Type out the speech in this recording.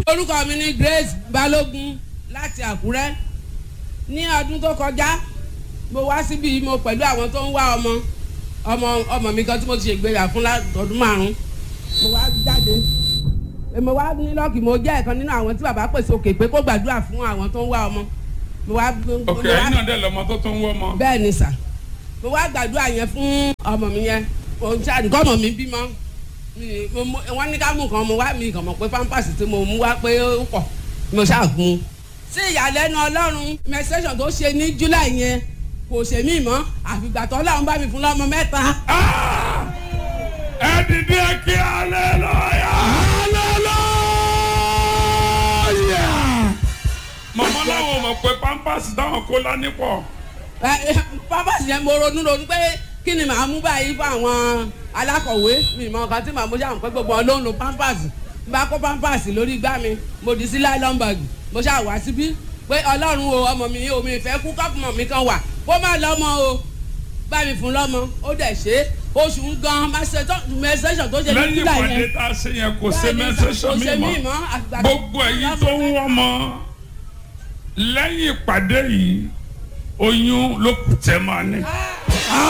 orúkọ mi ni Grace Balógun láti Àkúrẹ́ ní ọdún tó kọjá mo wá síbi mo pẹ̀lú àwọn tó ń wá ọmọ ọmọ ọmọ mi kan tí mo ti ṣègbéyà fún ọdún márùn mo wá jáde mo wá ní lọ́ọ̀kì mo jẹ́ ẹ̀kan nínú àwọn tí bàbá pèsè òkè pé kó gbàdúrà fún àwọn tó ń wá ọmọ mo wá. ok ẹ̀yin náà dẹ̀ lọ́mọ tó tó ń wọ́ ọmọ. bẹ́ẹ̀ ni sà mo wá gbàdúrà yẹn fún ọmọ mi yẹn òun tí àdìgọ́ ọmọ mi bímọ wọ́n ní ká mú nǹkan mo wá mi kàn mọ̀ pé pampers tí mo mú wá pé ó pọ̀ mo ṣàgùn. sí ìyàlẹ́nu ọlọ́run menstruation tó ṣe ní july yẹn kò ṣe mí mọ́ àfìgbà tó ọlọ́run bá mi fún lọ́mọ mẹ́ta. ẹ dìde kí hallelujah. hallelujah. màmá làwọn mọ̀ pé pampers táwọn kó lání pọ̀. pampers yẹn mo ronú ronú pé kí ni màá mú báyìí fún àwọn alákọ̀wé mi mọ nǹkan tí màá mú ṣáà pé gbogbo wọn ló ń lo pampers bá kó pampers lórí igbá mi mo dì sí nylon bag mo ṣáà wá síbí pé ọlọ́run o ọmọ mi o mi fẹ́ kú kọ́pùmọ̀ mi kan wà kó má lọ́mọ o bá mi fún lọ́mọ ó dẹ̀ ṣe oṣù ń gan mẹsẹ̀sọ̀ tó ṣe ní lẹ́yìn july ìpàdé yẹn tá a ṣe yẹn kò ṣe Bẹ́ẹ̀ ni, mẹ́sẹ̀sọ̀ kò ṣe mi mí mọ́ mọ́, àgbà- gbogbo ẹ̀yin tó ń wọ́ mọ́ lẹ́yìn ìpàdé yìí oyún ló kù tẹ́ máa ní.